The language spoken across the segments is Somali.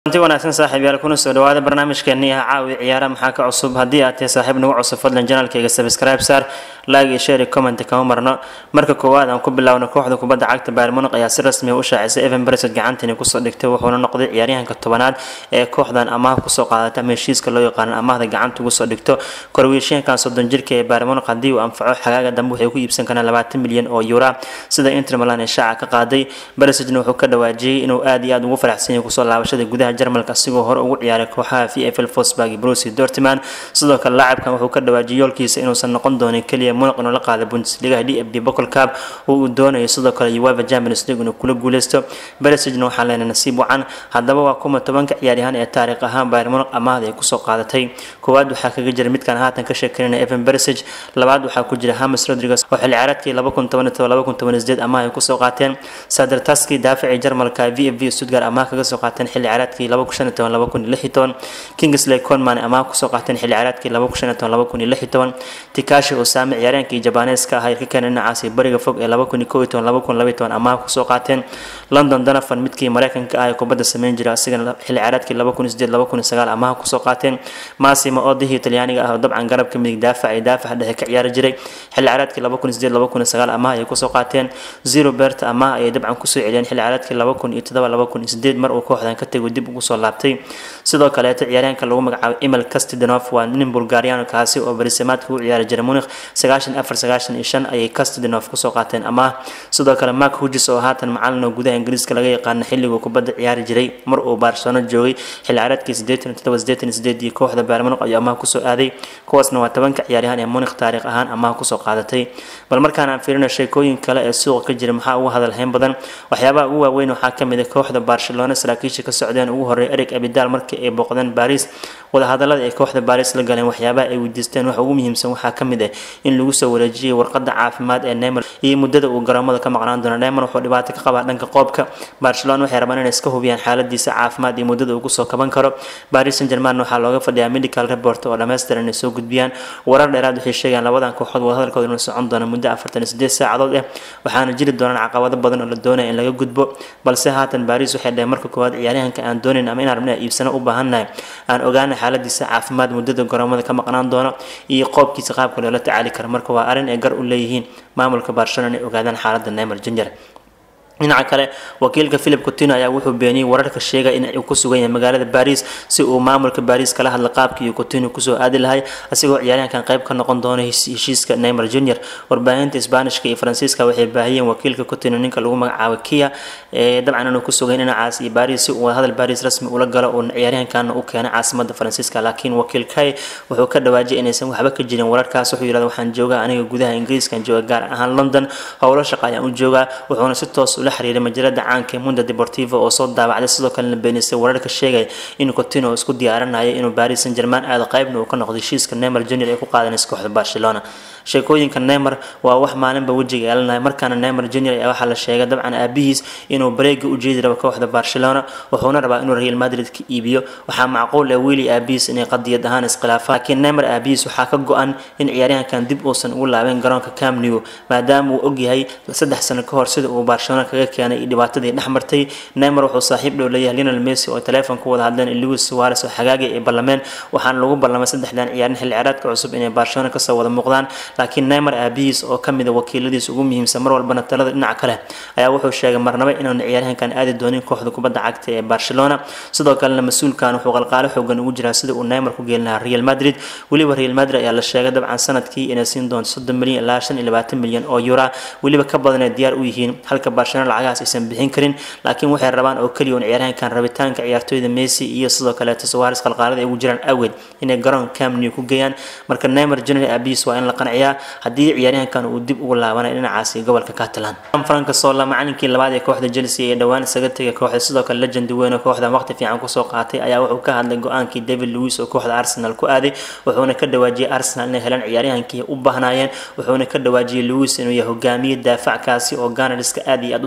anti wanaagsan saaxiib yaal kuna soo dhawaada barnaamijkeennii ah caawi ciyaara maxaa ka cusub haddii aad tahay saaxiib nagu cusub fadlan janaalkayga subscribe saar like iyo share comment kama marno marka koowaad aan ku bilaawno kooxda kubadda cagta Bayern Munich ayaa si rasmi ah u shaacisay Evan Perisic gacantiina kusoo dhigtay wuxuuna noqday ciyaaryahanka tobanaad ee kooxdan amaah kusoo qaadatay ama heshiiska loo yaqaan amaahda gacanta ugu soo dhigto korwiishiyankan soddon jirka ee Bayern Munich haddii uu anfaco xagaaga dambe waxay ku iibsan karaan labaatan milyan oo euro sida Inter Milan ee shaaca ka qaaday Perisicna wuxuu ka dhawaajiyay inuu aad iyo aad ugu faraxsan yahay kusoo laabashada gudaha Jarmalka asigoo hore ugu ciyaaray kooxaha VfL Wolfsburg iyo Borussia Dortmund sidoo kale laacibkan wuxuu ka dhawaajiyay yoolkiisa inuusan noqon doonin kaliya Munich inuu la qaado Bundesliga DFB Pokal Cup oo uu doonayo sidoo kale UEFA Champions League inuu kula guuleysto Perisicna waxaa leenahay nasiib wacan haddaba waa kuma tobanka ciyaaryahan ee taariikh ahaan Bayern Munich amaahda ay kusoo qaadatay koowaad waxaa kaga jira midkan haatan ka sheekeynaya Evan Perisic labaad waxaa ku jira James Rodriguez oo xilli ciyaareedkii 2017 amaah ay kusoo qaateen Serdar Taski daafacii Jarmalka VfB Stuttgart amaah kaga soo qaateen xilli ciyaareedkii 2015 Kingsley Coman amaah kusoo qaateen xilli ciyaareedkii 2016 Tikashi Osame ciyaaryahankii Jabaneeska ahaa ka keenay dhinacaasi bariga fog ee 2011-2012 amaah kusoo qaateen London Donovan midkii Mareykanka ah ee kubadda sameyn jiray asigana xilli ciyaareedkii 2008-2009 amaah kusoo qaateen Massimo Oddi Talyaaniga ah oo dabcan garabka midig daafac ee daafac dhexe ka ciyaari jiray xilli ciyaareedkii 2008-2009 amaah ay kusoo qaateen Zero Bert amaah ay dabcan kusoo celiyeen xilli ciyaareedkii 2007-2008 mar uu kooxdan ka tegay dib ugu soo laabtay sidoo kaleeto ciyaaryahanka lagu magacaabo Emil Kastidinov waa nin Bulgarian kaasi oo barisamaadka u ciyaari jiray Munich 94-95 ayay Kastidinov kusoo qaateen amaah sidoo kale Mark Hughes oo haatan macalin oo gudaha Ingiriiska laga yaqaan xilliguu kubadda ciyaari jiray mar uu Barcelona joogay xilli ciyaareedkii 87-88 iyo kooxda Bayern Munich ayuu amaah kusoo aaday kuwaasna waa tobanka ciyaaryahan ee Munich taariikh ahaan amaah kusoo qaadatay bal markaan aan fiirino sheekooyin kale ee suuqa ka jira maxaa ugu hadalhayn badan waxyaabaha ugu waaweyn waxaa ka mid ah kooxda Barcelona saraakiisha ka socdeen ugu horeeyay Eric Abidal markii ay booqdeen Paris wadahadalada ay kooxda Paris la galeen waxyaabaha ay weydiisteen waxa ugu muhiimsan waxaa ka mid ah in lagu soo wareejiyay warqadda caafimaad ee Neymar iyo muddada uu garoomada ka maqnaan doono Neymar wuxuu dhibaato ka qabaa dhanka qoobka Barcelona waxay rabaan inay iska hubiyaan xaaladiisa caafimaad iyo muddada uu kusoo kaban karo Paris Saint-Germain waxaa looga fadhiyaa medical report oo dhameystiran inay soo gudbiyaan warar dheeraad waxay sheegayaan labadan kooxood wadahadalkooda inuu socon doono muddo 48 saacadood ah waxaana jiri doonaan caqabado badan oo la doonayo in laga gudbo balse haatan Paris waxay dhaheen marka koowaad ciyaaryahanka aan doonayn ama inaan rabnay iibsano u baahannahay aan ogaana xaaladiisa caafimaad muddada garoomada ka maqnaan doono iyo qoobkiisa qaabka loola tacaali karo marka waa arrin ay gar u leeyihiin maamulka Barcelona inay ogaadaan xaaladda Neymar Jr dhinaca kale wakiilka Philip Coutinho ayaa wuxuu beeniyay wararka sheegaya in uu ku sugan yahay magaalada Paris si uu maamulka Paris kala hadla qaabkii uu Coutinho kusoo aadi lahay asigoo ciyaaryahankan qayb ka noqon doona heshiiska Neymar Jr warbaahinta Isbaanishka iyo Faransiiska waxay baahiyeen wakiilka Coutinho ninka lagu magacaabo Kia ee dabcan inuu ku sugan dhinacaas iyo Paris si uu hadal Paris rasmi ula galo oo ciyaaryahankan u keenay caasimadda Faransiiska laakiin wakiil Kai wuxuu ka dhawaajiyay inaysan waxba ka jirin wararkaas wuxuu yiraahdaa waxaan joogaa aniga gudaha Ingiriiska jooga gaar ahaan London howlo shaqo ayaan u joogaa wuxuuna si toos ula xiriiray majalada caanka ee Mundo Deportivo oo soo daabacday sidoo kalena beenisay wararka sheegay in Coutinho isku diyaarinayo inuu Paris Saint-Germain aad qaybna uu ka noqdo heshiiska Neymar Jr ee ku qaadanaysa kooxda Barcelona sheekooyinka Neymar waa wax maalinba wajiga yeelanaya markaana Neymar Jr ayaa waxaa la sheegay dabcan aabihiis inuu bareega u jeedi rabo kooxda Barcelona wuxuuna rabaa inuu Real Madrid ka iibiyo waxaa macquul ah Willy aabihiis inay qadiyad ahaan iskhilaafaan laakiin Neymar aabihiis waxaa ka go'an in ciyaaryahankan dib uusan ugu laaban garoonka Camp Nou maadaama uu ogyahay saddex sano ka hor sida uu Barcelona kaga keenay iyo dhibaatadii dhex martay Neymar wuxuu saaxiib dhow leeyahay Lionel Messi oo telefoon ku wada hadleen Luis Suarez oo xagaagay ay ballameen waxaana lagu ballamay saddexdan ciyaarin xilli ciyaareedka cusub inay Barcelona ka soo wada muuqdaan laakiin Neymar aabihiis oo kamid ah wakiiladiisa ugu muhiimsan mar walbana talada dhinaca kale ayaa wuxuu sheegay marnaba inaan ciyaaryahankan aadi doonin kooxda kubadda cagta ee Barcelona sidoo kalena mas'uulkan wuxuu qalqaalo xoogan ugu jiraa sida uu Neymar ku geelin lahaa Real Madrid waliba Real Madrid ayaa la sheegay dabcan sanadkii inay siin doonto 30 milyan ilaa 25 milyan oo euro waliba ka badan ay diyaar u yihiin halka Barcelona lacagahaas aysan bixin karin laakiin waxay rabaan oo kaliya in ciyaaryahankan rabitaanka ciyaartooyda Messi iyo sidoo kale Suarez qalqaalada ay ugu jiraan awgeed inay garoon Camp Nou ku geeyaan marka Neymar Jr aabihiis waa in la qanciyaa haddii ciyaaryahankan uu dib ugu laabanay dhinacaasi gobolka Catalan Frank Sola macallinkii labaad ee kooxda Chelsea ee dhawaan isaga tagay kooxda sidoo kale legend weyn oo kooxda waqti fiican ku soo qaatay ayaa wuxuu ka hadlay go'aankii David Luiz oo kooxda Arsenal ku aaday wuxuuna ka dhawaajiyay Arsenal inay helaan ciyaaryahankii u baahnaayeen wuxuuna ka dhawaajiyay Luiz inuu yahay hogaamiye daafackaasi oo Gunners-ka aad iyo aad u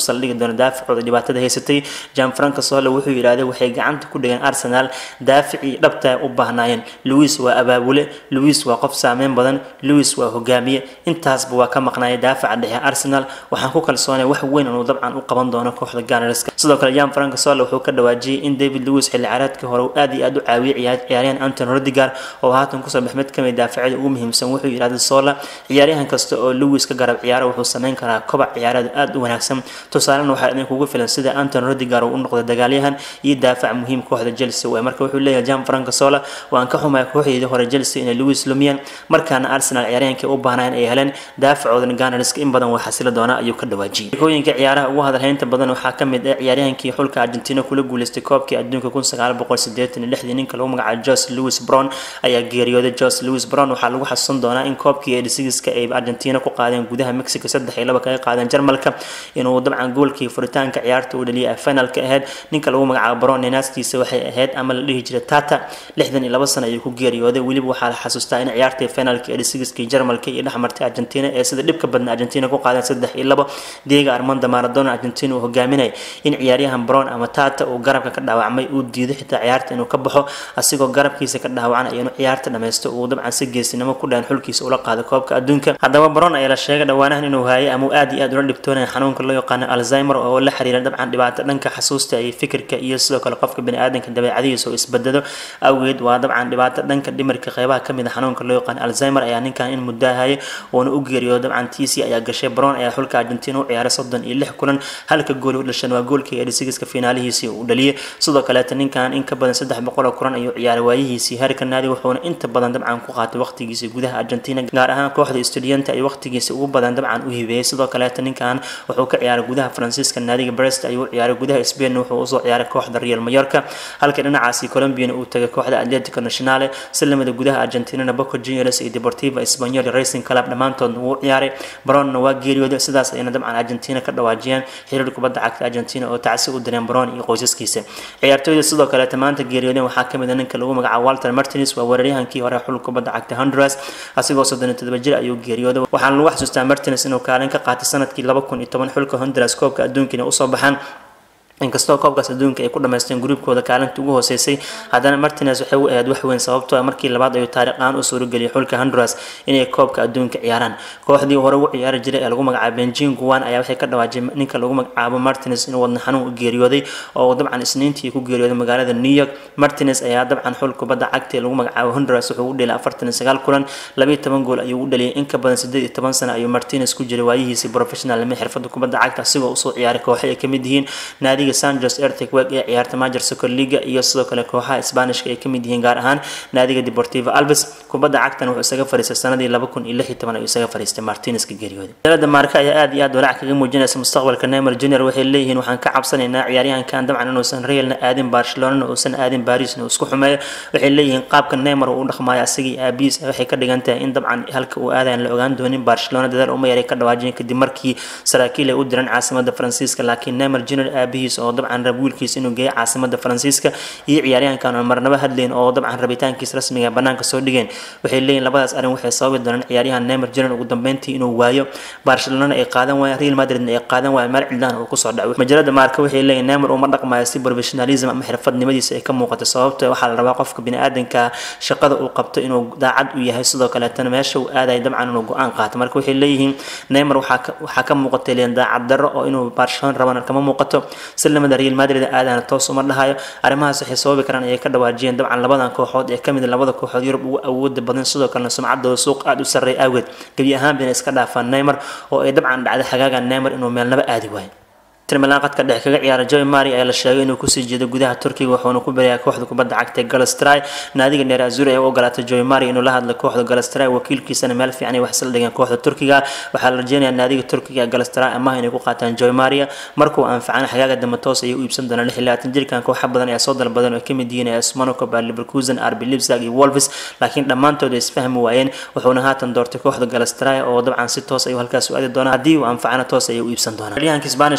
saldhigi doona daafacooda dhibaatada haysatay janfranco sole wuxuu yidhaahday waxay gacanta ku dhigeen arsenal daaficii dhabta u baahnaayeen louis waa abaabule louis waa qof saameyn badan louis waa hogaamiye intaasba waa ka maqnaaya daafaca dhexe arsenal waxaan ku kalsoonay wax weyn inuu dabcan u qaban doono kooxda ganarska sidoo kale jan franco sole wuxuu ka dhawaajiyey in david louis xilli ciyaareedkii hore uu aad iyo aad u caawiyay ciyaaryahan anton rodigar oo haatan kusoo bax mid kamid daafacyada ugu muhiimsan wuxuu yidhahday sola ciyaaryahan kasta oo louis ka garab ciyaaro wuxuu sameyn karaa kobac ciyaareed aad u wanaagsan tusaalena waxaa idinkugu filan sida anton rodigar uu u noqday dagaalyahan iyo daafac muhiim kooxda chelsea waay marka wuxuu leeyahay jan franco sola waan ka xumaya kooxdeedii hore chelsea inay louis lumiyeen markaana arsenal ciyaaryahankii u baahnayn ay heleen daafacoodan ganarska in badan waa xasili doonaa ayuu ka dhawaajiyey sheekooyinka ciyaaraha ugu hadalhaynta badan waxaa ka mid ah ciyaaryahankii xulka argentina kula guuleystay koobkii adduunka kun sagaal boqol sideetan iyo lixdii ninka lagu magacaabo jos louis brown ayaa geeriyooday jos louis brown waxaa lagu xasuusan doonaa in koobkii edisigiska ay argentina ku qaadeen gudaha mexico saddex iyo laba kaga qaadeen jarmalka inuu dabcan goolkii furitaanka ciyaarta uu dhaliyay finalka ahayd ninka lagu magacaabo brown ninaastiisa waxay ahayd ama la dhihi jiray tata lixdan iyo laba sano ayuu ku geeriyooday weliba waxaa la xasuustaa in ciyaartii finalka edisigiskii jarmalka iyo dhexmartay argentina ee sida dhibka badan argentina ku qaadeen saddex iyo labo diego armando maradona argentina uu hogaaminay in ciyaaryahan brown ama tata uu garabka ka dhaawacmay uu diiday xitaa ciyaarta inuu ka baxo asigoo garabkiisa ka dhaawacan ayanu ciyaarta dhammaysto uu dabcan si geesinimo ku dhahan xulkiisa ula qaado koobka adduunka haddaba brown ayaa la sheegay dhowaanahan inuu haayay ama uu aad iyo aad ula dhibtoonaya xanuunka loo yaqaano alzheimer oo la xiriira dabcan dhibaato dhanka xasuusta iyo fikirka iyo sidoo kale qofka baniaadanka dabeecadihiisa oo isbedelo awgeed waa dabcan dhibaato dhanka dhimirka qeybaha kamid a xanuunka loo yaqaano alzheimer ayaa ninkan in muddo hayay uuna u geeriyo dabcan tiisi ayaa gashay brown ayaa xulka argentina u ciyaaray soddon iyo lix kulan halka gool u dhashan waa goolkii edisigiska finaalihiisii uu dhaliyay sidoo kaleeta ninkan in ka badan saddex boqol oo kulan ayuu ciyaaray waayihiisii heerka naadi wuxuuna inta badan dabcan ku qaatay waqtigiisii gudaha argentina gaar ahaan kooxda studianta ay waqtigiisa ugu badan dabcan u hibeeyey sidoo kaleeta ninkan wuxuu ka ciyaaray gudaha faransiiska naadiga brest ayuu ciyaaray gudaha spain wuxuu usoo ciyaaray kooxda real mayorka halka dhinacaasi colombiana uu tagay kooxda atletico nationale silamada gudaha argentinana boco juniors iyo deportiva espanyol racing club dhammaantoodna wuu ciyaaray browonna waa geeriyooday sidaas ayna dabcan argentina ka dhawaajiyeen xiriir kubadda cagta argentina oo tacsi u direen brown iyo qoysaskiisa ciyaartooyda sidoo kaleeta maanta geeriyoodeen waxaa kamid a ninka lagu magacaabo walter martins waa weeraryahankii hore xul kubadda cagta honduras asigoo soddon iyo todoba jir ayuu geeriyooday waxaana lagu xasuustaa martins inuu kaalin ka qaatay sanadkii laba kun iyo toban xulka honduras koobka adduunkiina usoo baxaan inkastoo koobkaas adduunka ay ku dhamaysteen gruubkooda kaalinta ugu hooseysay haddana martines waxay u ahayd wax weyn sababtoo ah markii labaad ayuu taariikh aan u suurageliyay xulka honduras inay koobka adduunka ciyaaraan kooxdii hore ugu ciyaari jiray ee lagu magacaabo benjin guwan ayaa waxay ka dhawaajiyay ninka lagu magacaabo martines inuu wadna xanuun u geeriyooday oo dabcan isniintii ku geeriyooday magaalada new york martines ayaa dabcan xul kubadda cagta ee lagu magacaabo honduras wuxuu u dhelay afartan iyo sagaal kulan labiyo toban gool ayuu u dhaliyay in ka badan sideed iyo toban sano ayuu martines ku jiray waayihiisii professional lama xirfada kubadda cagta asigoo usoo ciyaaray kooxo ay kamid yihiin naadiga sanjos ertegweg ee ciyaarta majer soccer liga iyo sidoo kale kooxaha isbaanishka ay kamid yihiin gaar ahaan naadiga deportivo alves kubadda cagtan wuxuu isaga fariistay sanadii laba kun iyo lix iyo toban ayuu isaga fariistay martineska geeriyooday dalada maarka ayaa aad iyo aad walaac kaga muujinaysa mustaqbalka neymar junior waxay leeyihiin waxaan ka cabsanaynaa ciyaaryahankan dabcan inuusan realna aadin barcelonana uusan aadin barisna uu isku xumeeyo waxay leeyihiin qaabka neymar uu u dhaqmaayo asagii aabiis waxay ka dhigan tahay in dabcan halka uu aadayan la ogaan doonin barcelona dadaal uma yaray ka dhawaajiyeen kadib markii saraakiil ay u diran caasimada faransiiska laakiin neymar junior aabihiis oo dabcan rab wiilkiis inuu geeyo caasimada faransiiska iyo ciyaaryahankan oo marnaba hadleyn oo dabcan rabitaankiis rasmiga banaanka soo dhigeen waxay leeyihin labadaas arrin waxay sababi doonaan ciyaaryahan neymar junior ugu dambeyntii inuu waayo barcelona ay qaadan waayeen real madridna ay qaadan waayeen meel cidlaan uu kusoo dhaco majalada maarka waxay leeyihin neymar uma dhaqmayo si professionalism ama xirfadnimadiisa ay ka muuqato sababto waxaa la rabaa qofka biniaadanka shaqada uu qabto inuu daacad u yahay sidoo kaleetana meesha uu aadayo dabcan inuu go-aan qaato marka waxay leeyihiin neymar waxaa ka muuqatay leen daacad darro oo inuu barcelona rabana kama muuqato silamada real madrid aadana toos uma dhahayo arrimahaas waxay sababi karaan ayay ka dhawaajiyeen dabcan labadan kooxood ee kamid labada kooxood yurub ugu awooda badan sidoo kalena sumcadooda suuq aada u sarreey awgeed gebi ahaanbina iska dhaafaan neymar oo ay dabcan dhacday xagaaga neymar inuu meelnaba aadi waayo milan qadka dhexe kaga ciyaara joy mari ayaa la sheegay inuu kusii jeedo gudaha turkiga wuxuuna ku berayaa kooxda kubadda cagta galastray naadiga neer azuri ee u ogolaatay joy mari inuu la hadlo kooxda galastray wakiilkiisana meel fiican ay wax isla dhigeen kooxda turkiga waxaa la rajeynayaa naadiga turkiga galastray amaha inay ku qaataan joy maria markuu anfacana xagaaga dambe toos ayay u iibsan doonaan lix iyo labaatan jirkan kooxa badan ayaa soo dalbadan oo ay kamid yihiin as monaco baa leverkusen arbi lipsag iyo wolves laakiin dhammaantood ay isfahmi waayeen wuxuuna haatan doortay kooxda galastray oo dabcan si toos ayuu halkaas u aadi doonaa haddii uu anfacana toos ayay u iibsan doonaan ciyaanka isbaanishka rodrigo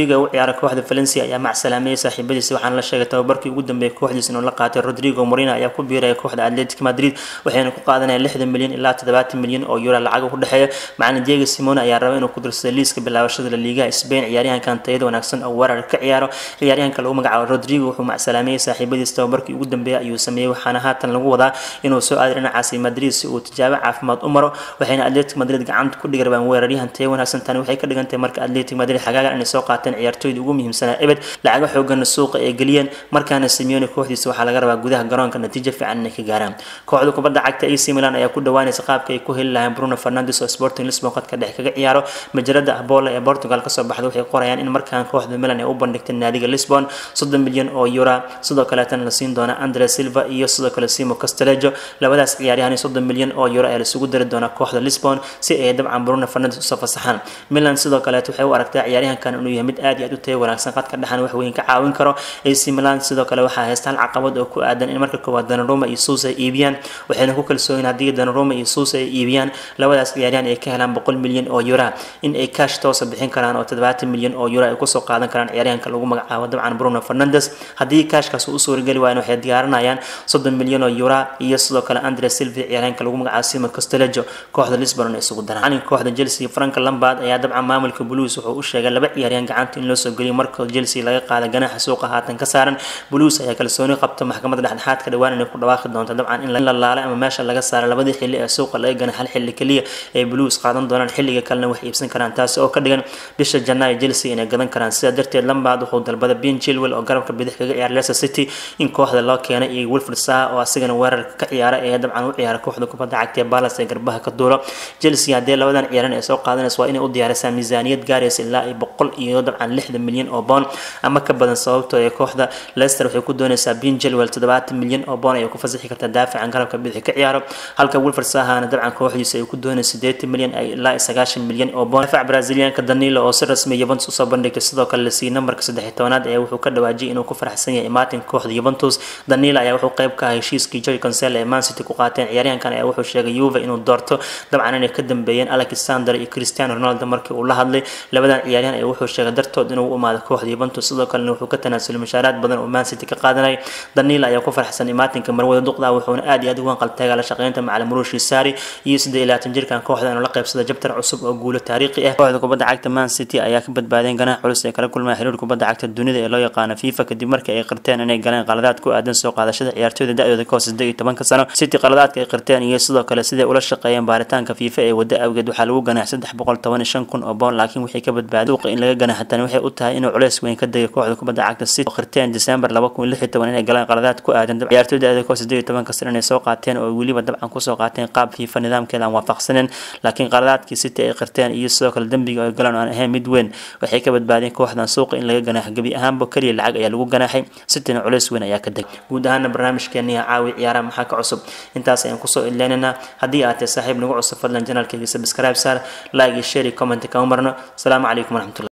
rodrigo u ciyaara kooxda valencia ayaa macsalaameyey saaxiibadiisa waxaana la sheegay tababarkii ugu dambeeyay kooxdiisa inuu la qaatay rodrigo morino ayaa ku biiraya kooxda atletic madrid waxayna ku qaadanayaan lixdan milyan ilaa toddobaatan milyan oo euro lacag u dhexeeya macalin diego simone ayaa raba inuu ku dirsado liiska bilaabashada la liigaha spain ciyaaryahankan tayada wanaagsan oo weerar ka ciyaaro ciyaaryahanka lagu magacaabo rodrigo wuxuu macsalaameyey saaxiibadiisa tababarkii ugu dambeeyay ayuu sameeyey waxaana haatan lagu wadaa inuu soo aaday dhinacaasi madrid si uu tijaabo caafimaad u maro waxayna atletic madrid gacanta ku dhigi rabaan weeraryahan taya wanaagsan tani waxay ka dhigan tahay marka atletic madrid xagaagan inay soo qaateen ciyaartooyda ugu muhiimsanaa ebed lacago xoogana suuqa ay geliyeen markaana simeone kooxdiisa waxaa laga rabaa gudaha garoonka natiijo fiican inay ka gaaraan kooxda kubadda cagta ac milan ayaa ku dhawaanaysa qaabka ay ku heli lahayn bruno fernandes oo sporting lisbon qadka dhex kaga ciyaaro majalada abola ee portugal kasoo baxda waxay qorayaan in markaan kooxda milan ay u bandhigtay naadiga lisbon soddon milyan oo euro sidoo kaleetana la siin doona andre silva iyo sidoo kale simo castelejo labadaas ciyaaryahan soddon milyan oo euro ayaa lasugu dari doonaa kooxda lisbon si ay dabcan bruno fernandes usoo fasaxaan milan sidoo kaleet waxay u aragtaa ciyaaryahankan inuu yahay mid aad iyo aad u tayo wanaagsan qadka dhexan wax weyn ka caawin karo ac milan sidoo kale waxaa haysta hal caqabad oo ku aadan in marka koowaad danaruma iyo suus ay iibiyaan waxayna ku kalsooyin haddii danaruma iyo suus ay iibiyaan labadaas ciyaaryahan ay ka helaan boqol milyan oo euro in ay cash toosa bixin karaan oo toddobaatan milyan oo euro ay kusoo qaadan karaan ciyaaryahanka lagu magacaabo dabcan bruno fernandes haddii cashkaas uu u suurageli waayan waxay diyaarinayaan soddon milyan oo euro iyo sidoo kale andre silvi ciyaaryahanka lagu magacaabo simo castelejo kooxda lisbon isugu daraan kooxda chelsea frank lambard ayaa dabcan maamulka blues wuxuu u sheegay laba ciyaaryahan gacanta in loo soo geliyo marka chelsea laga qaada ganaxa suuqa haatan ka saaran blues ayaa kalsooni qabta maxkamadda dhexdhexaadka dhawaan inay ku dhawaaqi doonto dabcan in la laalay ama meesha laga saaro labadii xilli ee suuqa laga gana hal xilli keliya ee blues qaadan doonaan xilliga kalena wax iibsan karaan taasi oo ka dhigan bisha janaayo chelsea inay gadan karaan sidaa darteed lambard wuxuu dalbaday ben chilwell oo garabka bidix kaga ciyaara leicester city in kooxda loo keenay iyo wilfred saha oo asigana weerarka ka ciyaara ee dabcan u ciyaara kooxda kubadda cagta ee balas ee garbaha ka duulo chelsea haddii labadan ciyaaran ay soo qaadanayso waa inay u diyaarisaa miisaaniyad gaaraysa ilaa iyo boqol iyo dabcan lixdan milyan oo boon ama ka badan sababtoo ee kooxda leicester waxay ku doonaysaa ben chilwell toddobaatan milyan oo boon ayay ku fasaxi kartaa daafican garabka bidix ka ciyaaro halka wilfred sahana dabcan kooxdiisa ay ku doonaysa sideetan milyan ilaa iyo sagaashan milyan oo boon daafac brazilianka danilo oo si rasmi yuventus usoo bandhigtay sidoo kale lasii nambarka saddex tobanaad ee wuxuu ka dhawaajiyay inuu ku faraxsan yahay imaatin kooxda yuventus danilo ayaa wuxuu qayb ka ah heshiiskii joy consel ee man city ku qaateen ciyaaryahankan ayaa wuxuu sheegay yuve inuu doorto dabcan inay ka dambeeyeen alexander iyo cristiano ronaldo markii uu la hadlay labadan ciyaaryahan ayaa wuxuu sheegay dartood inuu u imaado kooxda yuventus sidoo kalena wuxuu ka tanaasulay mushaaraad badan oo man city ka qaadanay danilo ayaa ku faraxsan imaatinka marwada duqda wuxuuna aad iyo aad ugu qaltaaga la shaqeynta macalin murushi sari iyo siddeed iyo labaatan jirkan kooxda inuu la qaybsada jabtar cusub oo guulo taariikhi ah kooxda kubadda cagta man city ayaa ka badbaadeen ganax culus ee kala kulmaya xiriir kubadda cagta dunida ee loo yaqaano fifa kadib markii ay qirteen inay galeen qaladaad ku aadan soo qaadashada ciyaartooyda da-dooda ka hoose siddeed iyo tobanka sano city qaladaadka ay qirteen iyo sidoo kale siday ula shaqeeyeen baaritaanka fifa ee wadda awgeed waxaa lagu ganaax saddex boqol toban iyo shan kun oo boon laakiin waxay ka badbaaday duuqa in laga ganaaxa tani waxay u tahay inuu culeys weyn ka degay kooxda kubadda cagta city oo qirteen december laba kun lix iyo toban inay galeen qaladaad ku aadan ciyaartooyda da-dooda ka hoose siddeed iyo tobanka sano inay soo qaateen oo weliba dabcan kusoo qaateen qaab fifa nidaamkeeda aan waafaqsanin laakiin qaladaadkii city ay qirteen iyo sidoo kale dembiga ay galeen aan ahayn mid weyn waxay ka badbaadeen kooxdan suuqa in laga ganaaxo gebi ahaanba keliya lacag ayaa lagu ganaaxay cityna culeys weyn ayaa ka deg guud ahaana barnaamijkeeniya caawi ciyaaraha maxaa ka cusub intaas ayaan kusoo ileynaynaa haddii aad tahay saaxiib nagu cusub fadlan janaalkayga subscribe saar like iyo share iyo comment kama marno asalaamu calaykum waraxmatulah